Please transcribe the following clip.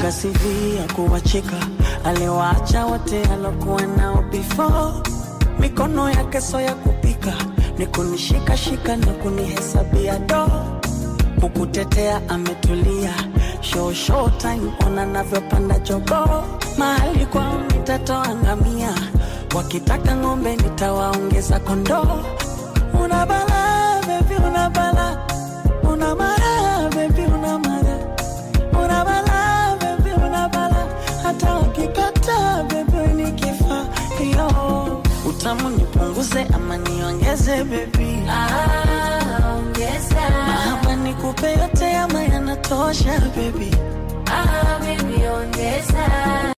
ana CV ya kuwacheka, aliwaacha wote alokuwa nao before. Mikono yake so ya kupika, ni kunishikashika na kunihesabia do, kukutetea ametulia. Show show time, ona navyopanda jogo, mahali kwao nitatoa ngamia, wakitaka ng'ombe nitawaongeza kondoo. Una bala baby, una bala, una mara baby, una mara una bala baby, una bala, hata wakikata baby ni kifaa yo. Utamu nipunguze ama niongeze baby, Ah, ongeza. ama nikupe yote ama yanatosha baby. Ah, baby, ongeza.